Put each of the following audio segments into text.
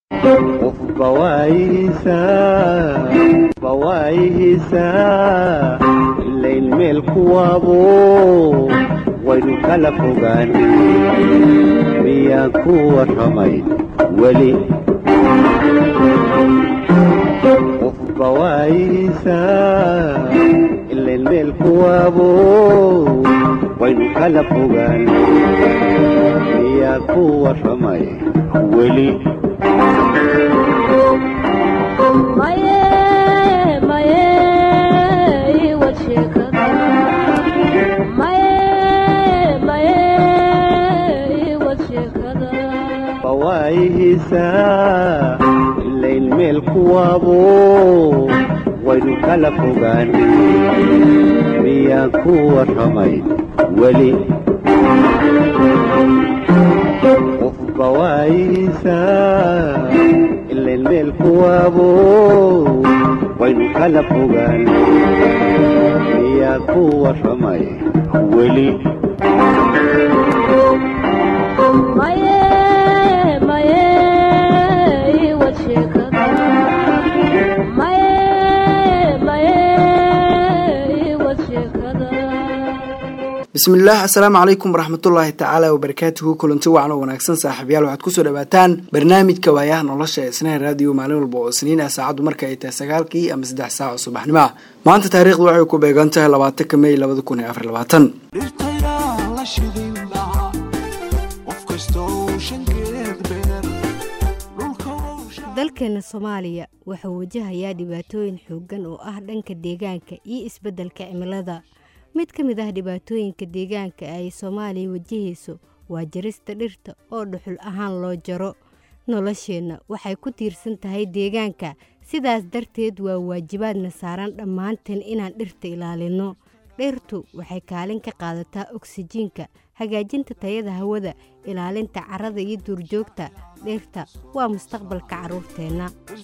bawaayihiisaa ilayn meel kuwaabo waynu kala fogaan miyaan ku warramay weli qof bawaayihiisaa ilayn meel kuwaabo waynu kala fogaan miyaan ku warramay weli bawaayihiisaa ilayn meel kuwaabo waynu kala fogaan miyaan ku warramay weli qof bawaayihiisaa ilayn meel kuwaabo waynu kala fogaan miyaan ku warramay weli bismillaah assalaamu calaykum waraxmatullaahi tacaala wabarakaatuhu kulanti wacan oo wanaagsan saaxiibayaal waxaad kusoo dhawaataan barnaamijka waayaha nolosha ee isnaha raadiyo maalin walba oo isniin ah saacaddu marka ay tahay sagaalkii ama saddex saac oo subaxnimo ah maanta taariikhdu waxay ku beegan tahay labaatanka mey labada kun iyo afar labaatan dalkeena soomaaliya wuxuu wajahayaa dhibaatooyin xooggan oo ah dhanka deegaanka iyo isbeddelka cimilada mid ka mid ah dhibaatooyinka deegaanka ay soomaaliya wajahayso waa jarista dhirta oo dhuxul ahaan loo jaro nolosheenna waxay ku tiirsan tahay deegaanka sidaas darteed waa waajibaadna saaran dhammaanteen inaan dhirta ilaalinno dhirtu waxay kaalin ka qaadataa oksijiinka hagaajinta tayada hawada ilaalinta carrada iyo duurjoogta dhirta waa mustaqbalka carruurteenna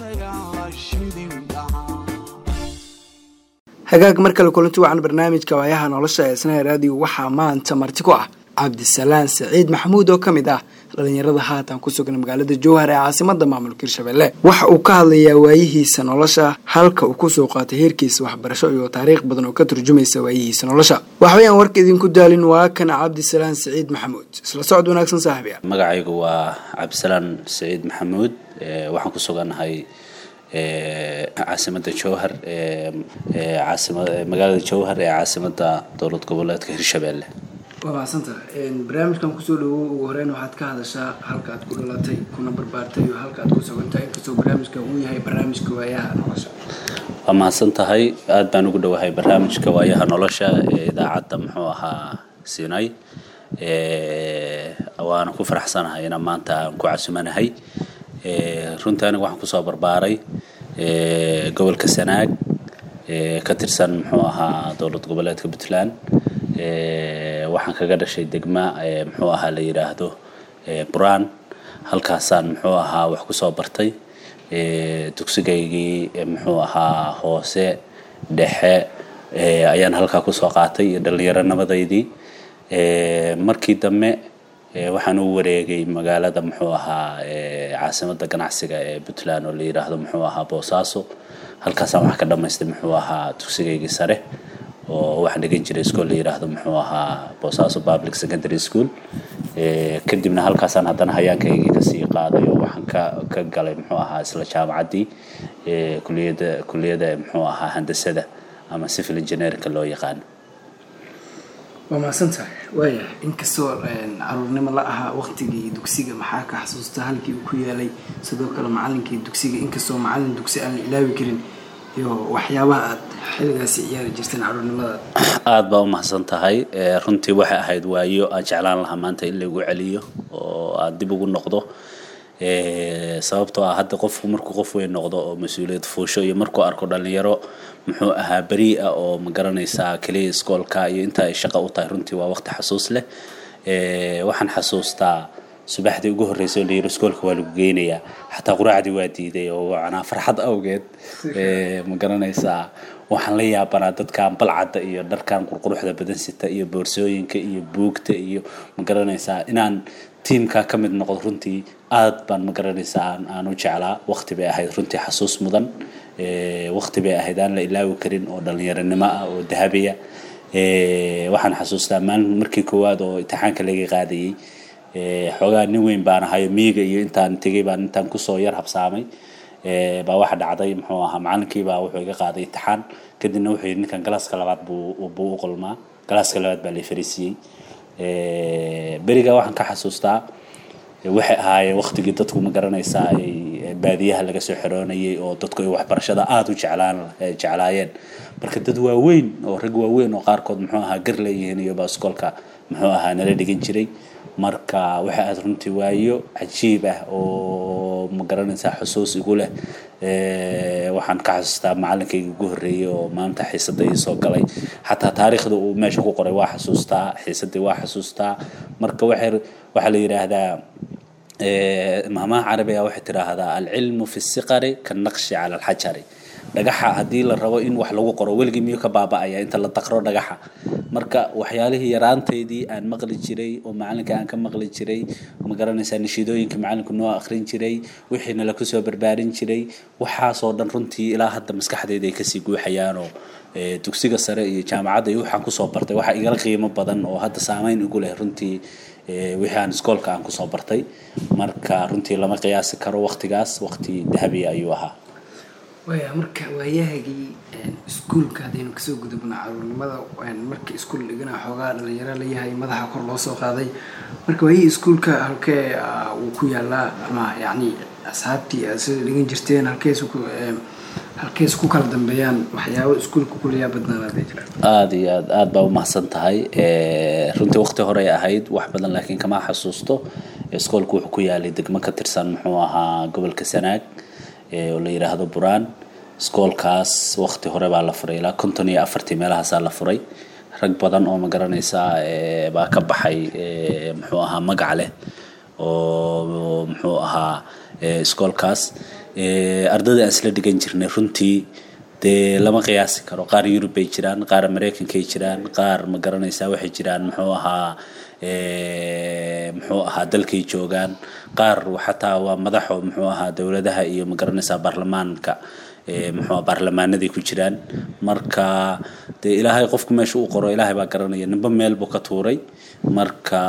hagaag mar kale kulanti wacan barnaamijka waayaha nolosha ee isnaha raadiyo waxaa maanta marti ku ah cabdisalaan saciid maxamuud oo ka mid ah dhalinyarada haatan ku sugan magaalada jowhar ee caasimada maamulka hirshabelle waxa uu ka hadlayaa waayihiisa nolosha halka uu kusoo qaatay heerkiisa waxbarasho iyo taariikh badan oo ka turjumaysa waayihiisa nolosha waxbayaan warka idinku daalin waa kan cabdisalaan saciid maxamuud isla socod wanaagsan saaxiibyaal magacaygu waa cabdisalaan saciid maxamuud waxaan ku sugannahay caasimada jowhar magaalada jowhar ee caasimada dowlad goboleedka hirshabelle waa mahadsantaha barnaamijkan kusoo dhawow ugu horeyn waxaad ka hadashaa halka aad ku dhalatay kuna barbaartay iyo halka aad ku sugantahay inkastoo barnaamijka uu yahay barnaamijka waayaha nolosha waa mahadsan tahay aada baan ugu dhowahay barnaamijka waayaha nolosha ee idaacadda muxuu ahaa siinay waana ku faraxsanahay inaan maanta aan ku casumanahay runtii aniga waxaan kusoo barbaaray gobolka sanaag ka tirsan muxuu ahaa dowlad goboleedka puntland waxaan kaga dhashay degma muxuu ahaa la yidhaahdo buraan halkaasaan muxuu ahaa wax kusoo bartay dugsigaygii muxuu ahaa hoose dhexe ayaan halkaa kusoo qaatay iyo dhallinyaronimadaydii markii dambe waxaan u wareegay magaalada muxuu ahaa caasimada ganacsiga ee puntland oo la yidhaahdo muxuu ahaa boosaaso halkaasaan wax ka dhamaystay muxuu ahaa dugsigaygii sare oo waxaan dhigan jiray school la yidhaahdo muxuu ahaa boosaaso public secondary school kadibna halkaasaan haddana hayaankaygii kasii qaaday oo waxaan ka ka galay muxuu ahaa isla jaamacaddii kuliyadda kuliyadda muxuu ahaa handasada ama civil engineerinka loo yaqaano waa mahadsan tahay waaya inkastoo caruurnimo la ahaa waktigii dugsiga maxaa ka xasuusta halkii uu ku yaalay sidoo kale macalinkii dugsiga inkastoo macalin dugsi aan la ilaawi karin iyo waxyaabaha aad xilligaasi ciyaari jirteen caruurnimadaad aada baa u mahadsan tahay runtii waxay ahayd waayo aan jeclaan lahaa maanta in lagu celiyo oo aan dib ugu noqdo sababtoo ah hadda qofku markuu qof weyn noqdo oo mas-uuliyad fuusho iyo markuu arko dhalinyaro muxuu ahaa beri ah oo ma garanaysaa keliya iskoolka iyo inta ay shaqo u tahay runtii waa waqti xasuus leh waxaan xasuustaa subaxdii ugu horreysay oo la yiri iskoolka waa lagu geynayaa xataa quraacdii waa diiday oo macnaa farxad awgeed ma garanaysaa waxaan la yaabanaa dadkan balcadda iyo dharkan qurquruxda badan sita iyo boorsooyinka iyo buugta iyo ma garanaysaa inaan tiimka ka mid noqdo runtii aad baan ma garanaysaa aan aan u jeclaa waqti bay ahayd runtii xasuus mudan waqti bay ahayd aan la ilaawi karin oo dhalinyaronimo ah oo dahabiya waxaan xasuustaa maalin markii koowaad oo imtixaanka laga qaadayey xoogaa nin weyn baan ahayo miyiga iyo intaan tegay baan intaan kusoo yar habsaamay baa waxa dhacday muxuu ahaa macalinkii baa wuxuu iga qaaday imtixaan kadibna wuxuu yidhi ninkan galaaska labaad buu buu u qolmaa galaaska labaad baa la fariisiiyey beriga waxaan ka xasuustaa waxay ahaayeen waqtigii dadku ma garanaysaa ay baadiyaha laga soo xiroonayay oo dadku ay waxbarashada aada u jeclaan jeclaayeen marka dad waaweyn oo rag waaweyn oo qaarkood muxuu ahaa gar leeyihiin iyo baa iskoolka muxuu ahaa nala dhigan jiray marka waxay aad runtii waayo cajiib ah oo ma garanaysaa xusuus igu leh waxaan ka xasuustaa macalinkayga ugu horreeyey oo maanta xiisada ii soo galay xataa taariikhda uu meesha ku qoray waa xasuustaa xiisadii waa xasuustaa marka waxay waxaa la yidhaahdaa maamaha carabiga waxay tidhaahdaa alcilmu fi siqari kanaqshi cala alxajari dhagaxa haddii la rabo in wax lagu qoro weligii miyuu ka baaba'aya inta la daqro dhagaxa marka waxyaalihii yaraanteydii aan maqli jiray oo macalinka aan ka maqli jiray ma garanaysaa nashiidooyinka macalinku noo akhrin jiray wixiina la kusoo barbaarin jiray waxaasoo dhan runtii ilaa hadda maskaxdeyda ay kasii guuxayaanoo dugsiga sare iyo jaamacadda iyo waxaan kusoo bartay waxaa igala qiimo badan oo hadda saameyn igu leh runtii wixii aan iskoolka aan kusoo bartay marka runtii lama qiyaasi karo waqtigaas waqti dahabiya ayuu ahaa waya marka waayahagii iskuulka haddaynu kasoo gudubna caruurnimada marka iskuul dhigana xoogaa dhalinyaro layahay madaxa kor loo soo qaaday marka waayihii iskuulka halkee uu ku yaalaa ama yacni asxaabtii aad sida dhigan jirteen halkees halkees ku kala dambeeyaan waxyaabo iskuulka kuliyaa badnaanaada jira aada iyo aad aada baa umahadsan tahay runtii waqti horey ahayd wax badan laakiin kama xasuusto iskoolku wuxuu ku yaalay degmo ka tirsan muxuu ahaa gobolka sanaag oo la yidhaahdo buraan iskoolkaas waqti hore baa la furay ilaa konton iyo afartii meelahaasaa la furay rag badan oo ma garanaysaa baa ka baxay muxuu ahaa magac leh oo muxuu ahaa iskoolkaas ardayda aan isla dhigan jirnay runtii dee lama qiyaasi karo qaar yurub bay jiraan qaar maraykankay jiraan qaar ma garanaysaa waxay jiraan muxuu ahaa muxuu ahaa dalkay joogaan qaar xataa waa madaxo muxuu ahaa dowladaha iyo ma garanaysaa baarlamaanka muxuu baarlamaanaday ku jiraan marka dee ilaahay qofku meesha uu qoro ilaahay baa garanaya ninba meel buu ka tuuray marka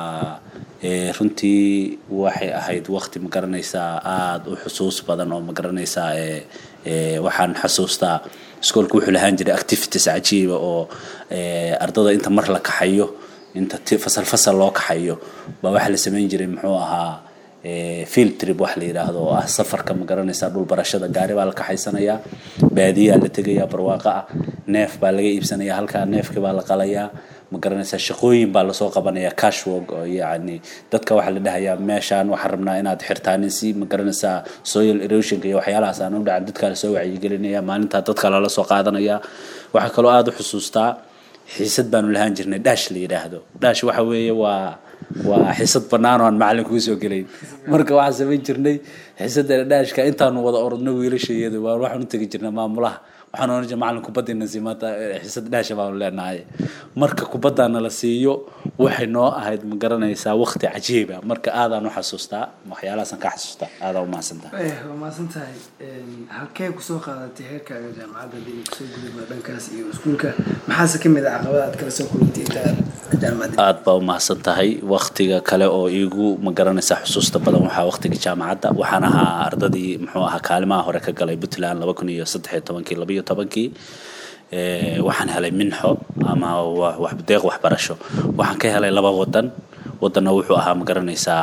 runtii waxay ahayd waqti ma garanaysaa aada u xusuus badan oo ma garanaysaa waxaan xasuustaa iskoolku wuxuu lahaan jiray activities cajiiba oo ardada inta mar la kaxayo inta fasal fasal loo kaxayo baa waxaa la samayn jiray muxuu ahaa field trip wax la yidhaahdo oo ah safarka ma garanaysaa dhul barashada gaari baa la kaxaysanayaa baadiyaa la tegayaa barwaaqo ah neef baa laga iibsanayaa halkaa neefkii baa la qalayaa ma garanaysaa shaqooyin baa lasoo qabanaya cashwork oo yacni dadka waxaa la dhahayaa meeshaan waxaan rabnaa inaad xirtaanin si ma garanaysaa soil erosionka iyo waxyaalahaas aan u dhacan dadka lasoo wacyigelinaya maalintaa dadka lala soo qaadanaya waxaa kaloo aada u xusuustaa xiisad baanu lahaan jirnay dhaash la yidhaahdo dhaash waxa weeye waa waa xiisad bannaan oo aan macalin kugu soo gelayn marka waxaan samayn jirnay xiisadda dhaashka intaanu wada orodno wiilashayada waa waxaan u tegi jirnay maamulaha waxaan oran jiray macalin kubaddiina sii maanta xiisad dhaasha baanu leenahay marka kubaddaana la siiyo waxay noo ahayd ma garanaysaa waqti cajiiba marka aadaan u xasuustaa waxyaalahaasaan ka xasuustaa aadaan u mahadsantaha waa mahadsan tahay halkee kusoo qaadatay heerkaaga jaamacadda hadii kusoo gudubna dhankaas iyo iskuulka maxaase ka mid ah caqabada aad kala soo kulantay inta jaamacadda aada baa u mahadsan tahay waqtiga kale oo iigu ma garanaysaa xusuusta badan waxaa waqtiga jaamacadda waxaan ahaa ardadii muxuu ahaa kaalimaha hore ka galay puntland laba kun iyo saddex iyo tobankii laba iyo tobankii waxaan helay minxo ama deeq waxbarasho waxaan ka helay laba wadan wadanna wuxuu ahaa ma garanaysaa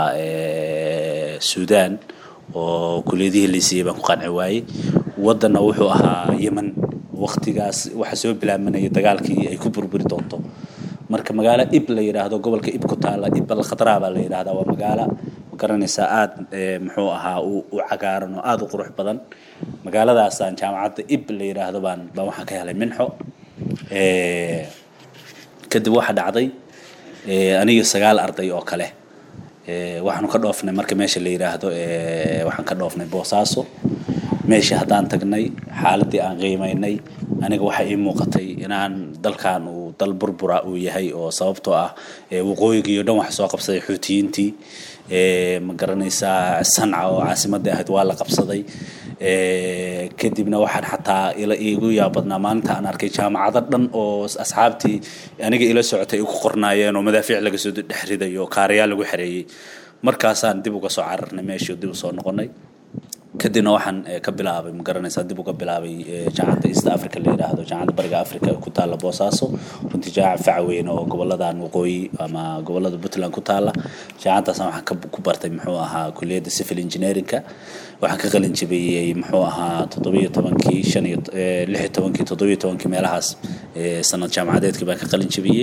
suudaan oo kuliyadihii laysiiyey baan ku qanci waayey wadanna wuxuu ahaa yemen waqtigaas waxaa soo bilaabanaya dagaalkii ay ku burburi doonto marka magaalo ib la yidhaahdo gobolka ib ku taala ib alkhadraa baa la yidhahdaa waa magaalo ma garanaysaa aada muxuu ahaa u cagaaran oo aada u qurux badan magaaladaasaan jaamacadda ib la yidhaahdo baan baan waxaan ka helay minxo kadib waxaa dhacday aniga sagaal arday oo kale waxaanu ka dhoofnay marka meesha la yidhaahdo waxaan ka dhoofnay boosaaso meeshii haddaan tagnay xaaladii aan qiimaynay aniga waxaa ii muuqatay inaan dalkan uu dal burbura uu yahay oo sababtoo ah waqooyigii o dhan waxa soo qabsaday xuutiyiintii ma garanaysaa sanca oo caasimadii ahayd waa la qabsaday kadibna waxaan xataa ila iigu yaabadnaa maalinta aan arkay jaamacado dhan oo asxaabtii aniga ila socotay ku qornaayeen oo madaafiic laga soo dhex riday oo kaarayaal lagu xereeyey markaasaan dib uga soo cararnay meeshii dib usoo noqonay kadibna waxaan ka bilaabay ma garanaysaa dib uga bilaabay jaamacadda east africa la yidhaahdo jaamacadda bariga africa ee ku taalla boosaaso runtii jaamac faca weyn oo goboladan waqooyi ama gobolada puntland ku taalla jaamacaddaasna waxaan ku bartay muxuu ahaa kuliyadda civil engineeringka waxaan ka qalin jabiyey muxuu ahaa toddobiyo tobankii shan iyo lix iyo tobankii toddobiyo tobankii meelahaas sanad jaamacadeedkii baan ka qalin jabiyey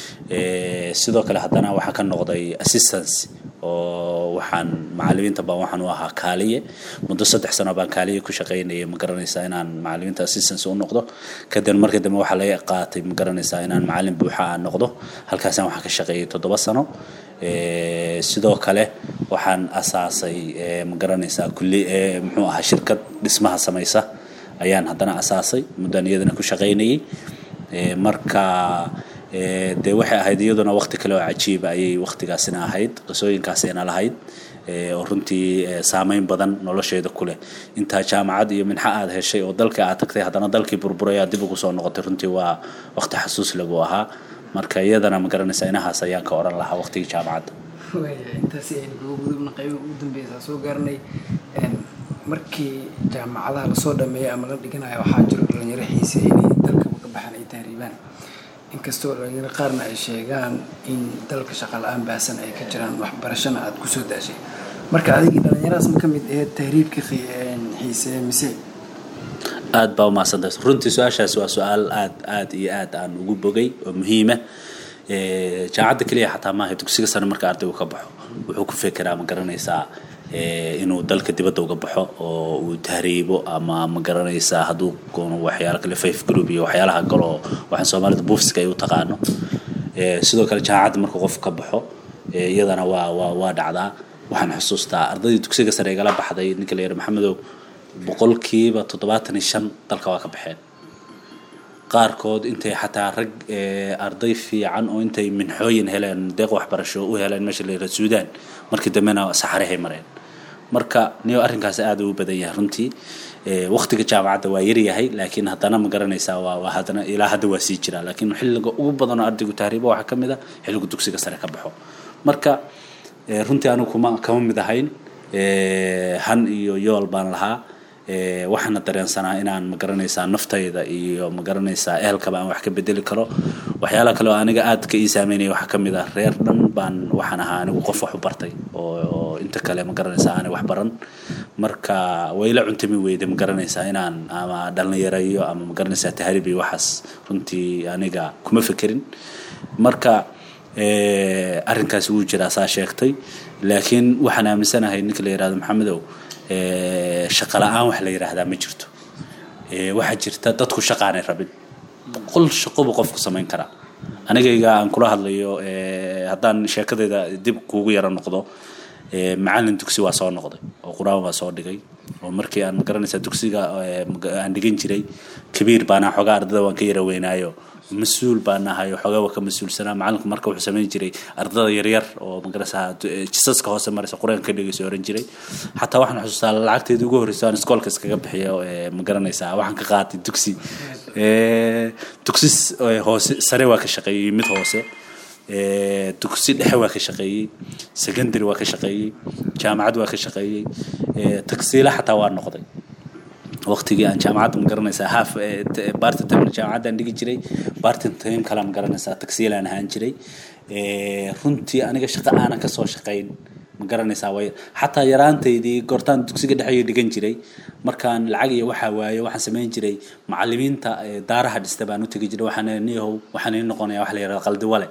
sidoo kale haddana waxaa ka noqday assistance oo waxaan macalimiinta baan waxaan u ahaa kaaliye muddo saddex sano baan kaaliye ku shaqaynayay ma garanaysaa inaan macalimiinta assistance u noqdo kadib markii dambe waxaa laga qaatay ma garanaysaa inaan macalin buuxa aan noqdo halkaasaan waxaan ka shaqeeyay toddoba sano sidoo kale waxaan asaasay ma garanaysaa kulli muxuu ahaa shirkad dhismaha samaysa ayaan haddana asaasay muddan iyadana ku shaqaynayay marka dee waxay ahayd iyaduna waqti kale oo cajiiba ayay waqtigaasina ahayd qisooyinkaasina lahayd oo runtii saameyn badan nolosheeda ku leh intaa jaamacad iyo minxa aad heshay oo dalka aad tagtay haddana dalkii burburay aad dib ugu soo noqotay runtii waa waqti xasuus lagu ahaa marka iyadana ma garanaysaa inahaas ayaan ka oran lahaa waqtigii jaamacadda intaasi aynu kaga gudubna qayba ugu dambeysa soo gaarnay markii jaamacadaha lasoo dhameeyay ama la dhiganayo waxaa jiro dhalinyaro xiise inay dalkaba ka baxaan ay tahriibaan inkastoo dhalinyaro qaarna ay sheegaan in dalka shaqa la-aan baasan ay ka jiraan waxbarashana aada kusoo daashay marka adigii dhalinyaradaas ma ka mid aheed tahriibka xiise mise aad baa umahadsantahay runtii su-aashaas waa su-aal aad aad iyo aad aan ugu bogay oo muhiima jaamacadda keliya xataa maaha dugsiga sare marka ardaygu ka baxo wuxuu ku fekeraa ma garanaysaa inuu dalka dibadda uga baxo oo uu tahriibo ama ma garanaysaa hadduu goono waxyaalo kale faith group iyo waxyaalaha galo waxaan soomaalida buufiska ay u taqaano sidoo kale jaamacadda markuu qof ka baxo iyadana waa waa waa dhacdaa waxaan xusuustaa ardaydii dugsiga sare igala baxday ninka la yidhi maxamedow boqolkiiba toddobaatan iyo shan dalka waa ka baxeen qaarkood intay xataa rag arday fiican oo intay minxooyin heleen deeq waxbarasho u heleen meesha la yidhaha suudaan markii dambena saxarahay mareen marka niyo arrinkaas aada u badan yahay runtii waqtiga jaamacadda waa yaryahay laakiin haddana ma garanaysaa waa waa haddana ilaa hadda waa sii jiraa laakiin xilliga ugu badan oo ardaygu tahriibo waxaa ka mid a xilligu dugsiga sare ka baxo marka runtii anigu kuma kama mid ahayn han iyo yool baan lahaa waxaana dareensanaa inaan ma garanaysaa naftayda iyo ma garanaysaa ehelkaba aan wax ka bedeli karo waxyaalaha kale oo aniga aad ka ii saameynaya waxaa ka mid ah reer dhan baan waxaan ahaa anigu qof wax u bartay oo inta kale ma garanaysaa aanay wax baran marka wayla cuntami weyda ma garanaysaa inaan ama dhallinyarayo ama ma garanaysaa tahriib iyo waxaas runtii aniga kuma fekerin marka arrinkaas wuu jiraa saa sheegtay laakiin waxaan aaminsanahay ninka la yihahdo maxamedow shaqa la-aan wax la yidhaahdaa ma jirto waxaa jirta dadku shaqaanay rabin boqol shaqobu qofku samayn karaa anigayga aan kula hadlayo haddaan sheekadayda dib kuugu yaro noqdo macalin dugsi waa soo noqday oo qur-aan waa soo dhigay oo markii aan magaranaysaa dugsiga aan dhigan jiray kabiir baana xoogaa ardada waan ka yara weynaayo mas-uul baan ahay xoogaa waa ka mas-uulsanaa macalinku marka wuxuu samayn jiray ardada yaryar oo magarasa jisaska hoose maraysa qur-aanka ka dhegeyso oran jiray xataa waxaan xusuustaa lacagteedii ugu horreysa aan iskoolka iskaga bixiyo ma garanaysaa waxaan ka qaatay dugsi dugsi hoose sare waa ka shaqeeyey mid hoose dugsi dhexe waa ka shaqeeyey secondary waa ka shaqeeyey jaamacad waa ka shaqeeyey tagsiila xataa waa noqday waqtigii aan jaamacadda ma garanaysaa half barty time jaamacadda aan dhigi jiray barty time kale ma garanaysaa tagsiilaan ahaan jiray runtii aniga shaqo aanan kasoo shaqayn ma garanaysaa way xataa yaraantaydii goortaan dugsiga dhexeeyo dhigan jiray markaan lacag iyo waxaa waaye waxaan samayn jiray macalimiinta daaraha dhista baan u tegi jiray waxaan niyahow waxaan ii noqonayaa wax la yidhahdo qaldiwale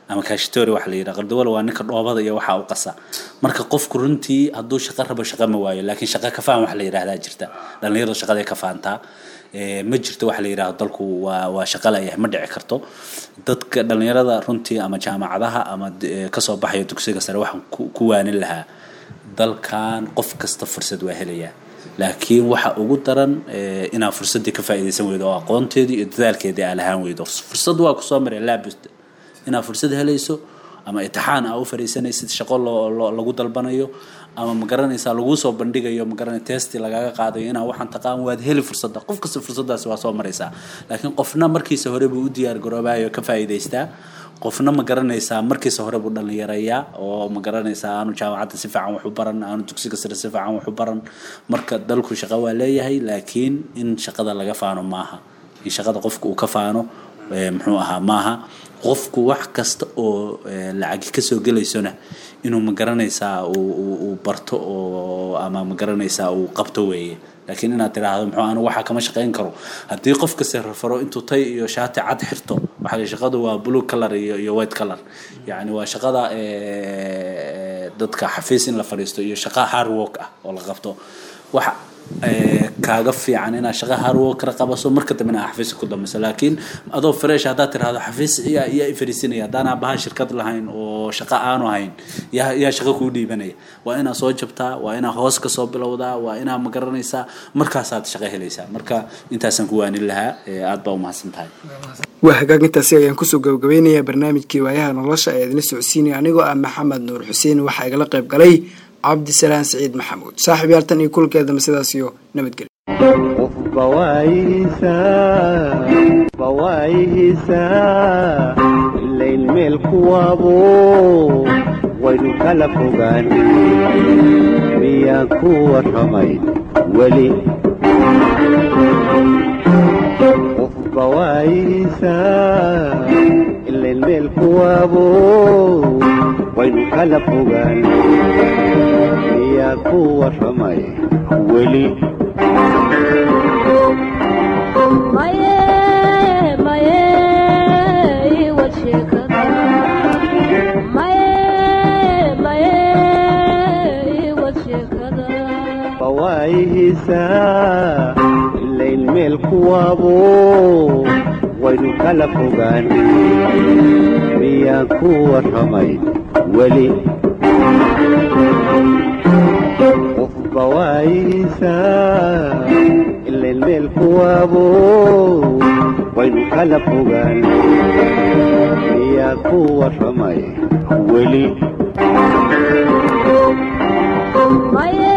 ama kashtori waxa la yidhaha qardawala waa ninka dhoobada iyo waxaa u qasa marka qofku runtii hadduu shaqo rabo shaqo ma waayo laakiin shaqo kafaan waxa la yidhahdaa jirta dhallinyarada shaqaday ka faantaa ma jirto waxa la yidhahdo dalku waa waa shaqo layahay ma dhici karto dadka dhallinyarada runtii ama jaamacadaha ama kasoo baxaya dugsiga sare waxaan ku waanin lahaa dalkan qof kasta fursad waa helayaa laakiin waxa ugu daran inaa fursaddii ka faa'iidaysan weydo oo aqoonteedii iyo dadaalkeedii aa lahaan weydo fursad waa kusoo maray laabust inaad fursad helayso ama itixaan aa u fariisanaysid shaqo loo lagu dalbanayo ama ma garanaysaa laguu soo bandhigayo ma garanay testi lagaga qaadayo inaa waxaan taqaan waad heli fursadda qof kasta fursaddaasi waa soo maraysaa laakiin qofna markiisa hore buu u diyaar garoobayo ka faa'iidaystaa qofna ma garanaysaa markiisa hore buu dhallinyarayaa oo ma garanaysaa aanu jaamacadda si fiican wax u baran aanu dugsiga sare si fiican wax u baran marka dalku shaqo waa leeyahay laakiin in shaqada laga faano maaha in shaqada qofka uu ka faano muxuu ahaa maaha qofku wax kasta oo lacagi kasoo gelaysona inuu ma garanaysaa uu barto oo ama ma garanaysaa uu qabto weeye laakiin inaad tiraahdo muxuu anu waxaa kama shaqayn karo haddii qof kasta rafaro intuu tay iyo shaati cad xirto waxaa shaqadu waa blue color iyo iyo white color yacni waa shaqada dadka xafiis in la fadhiisto iyo shaqa hard work ah oo la qabto waxa kaaga fiican inaad shaqa harwokra qabaso marka dambe inaa xafiiska ku dambayso laakiin adoo fresh haddaad tirahdo xafiis yaa yaa ifariisinaya haddaan aabaha shirkad lahayn oo shaqa aanu hayn yaa yaa shaqa kuu dhiibanaya waa inaad soo jabtaa waa inaad hoos ka soo bilowdaa waa inaad ma garanaysaa markaasaad shaqa helaysaa marka intaasaan ku waanin lahaa aad baa umahadsan tahay waa hagaagintaasi ayaan kusoo gabagabeynayaa barnaamijkii waayaha nolosha ee idinla socodsiinaya anigoo ah maxamed nuur xuseen waxaa igala qayb galay cabdisalaan siciid maxamuud saaxiib yaaltan iyo kulkeedama sidaas iyo nabadgelyo qofba waayihiisaa ilayn meel kuwaabo waynu kala fogaan miyaan ku warramay weli qofba waayihiisaa ilayn meel kuwaabo waynu kala fogaan miyaa ku warramay weli bawaayihiisaa ilayn meel kuwaabo waynu kala fogaan miyaan ku warramay weli qofba waayihiisaa ilayn meel kuwaabo waynu kala fogaan miyaa ku warramay weli Maye